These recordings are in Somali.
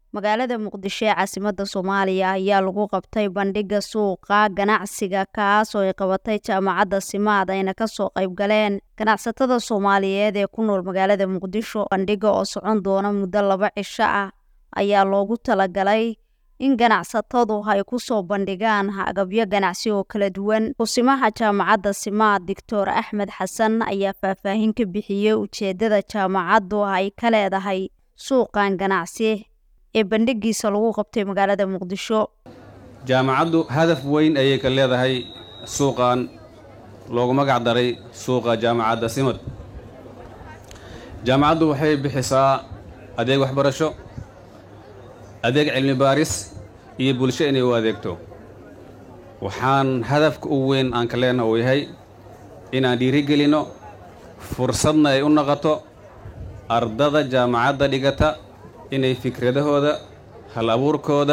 magaalada muqdisho ee caasimadda soomaaliya ayaa lagu qabtay bandhigga suuqa ganacsiga kaas oo ay qabatay jaamacadda simaad ayna kasoo qayb galeen ganacsatada soomaaliyeed ee ku nool magaalada muqdisho bandhigga oo socon doona muddo laba cisho ah ayaa loogu talagalay in ganacsatadu ay ku soo bandhigaan agabyo ganacsi oo kala duwan kusimaha jaamacadda simaad doctor axmed xasan ayaa faahfaahin ka bixiyey ujeeddada jaamacaddu ay ka leedahay suuqan ganacsi ee bandhigiisa lagu qabtay magaalada muqdisho jaamacaddu hadaf weyn ayay ka leedahay suuqan loogu magac daray suuqa jaamacadda simad jaamacaddu waxay bixisaa adeeg waxbarasho adeeg cilmi baaris iyo bulsho inay u adeegto waxaan hadafka u weyn aan ka leenaha uu yahay inaan dhiirigelinno fursadna ay u noqoto ardada jaamacadda dhigata inay fikradahooda hal abuurkooda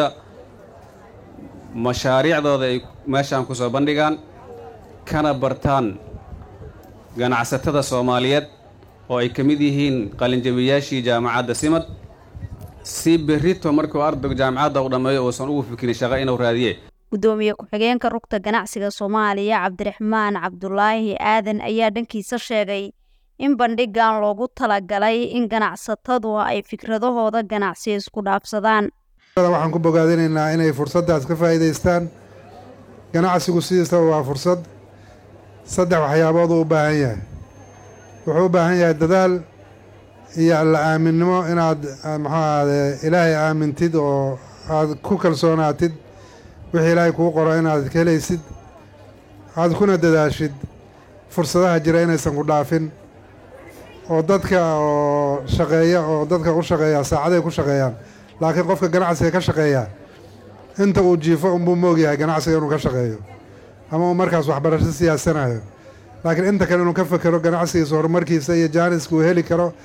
mashaariicdooda ay meeshaan ku soo bandhigaan kana bartaan ganacsatada soomaaliyeed oo ay ka mid yihiin qalinjabiyaashii jaamacadda simad si berrito markuu ardaygu jaamacadda u dhammeeyo uusan ugu fikirin shaqo inuu raadiye gudoomiye ku-xigeenka rugta ganacsiga soomaaliya cabdiraxmaan cabdulaahi aadan ayaa dhankiisa sheegay in bandhigan loogu talagalay in ganacsatadu ay fikradahooda ganacsi isku dhaafsadaan waxaan ku bogaadinaynaa inay fursaddaas ka faa'iidaystaan ganacsigu sidiisaba waa fursad saddex waxyaabood uu u baahan yahay wuxuu u baahan yahay dadaal iyo alla aaminnimo inaad muxuu ahade ilaahay aamintid oo aad ku kalsoonaatid wixii ilaahay kuu qoro inaad ka helaysid aad kuna dadaashid fursadaha jira inaysan ku dhaafin oo dadka oo shaqeeya oo dadka u shaqeeya saacaday ku shaqeeyaan laakiin qofka ganacsiga ka shaqeeya inta uu jiifo unbuu moogyahay ganacsiga inuu ka shaqeeyo ama uu markaas waxbarasho siyaasanayo laakiin inta kale inuu ka fekero ganacsigiisa horumarkiisa iyo jaaniska uu heli karo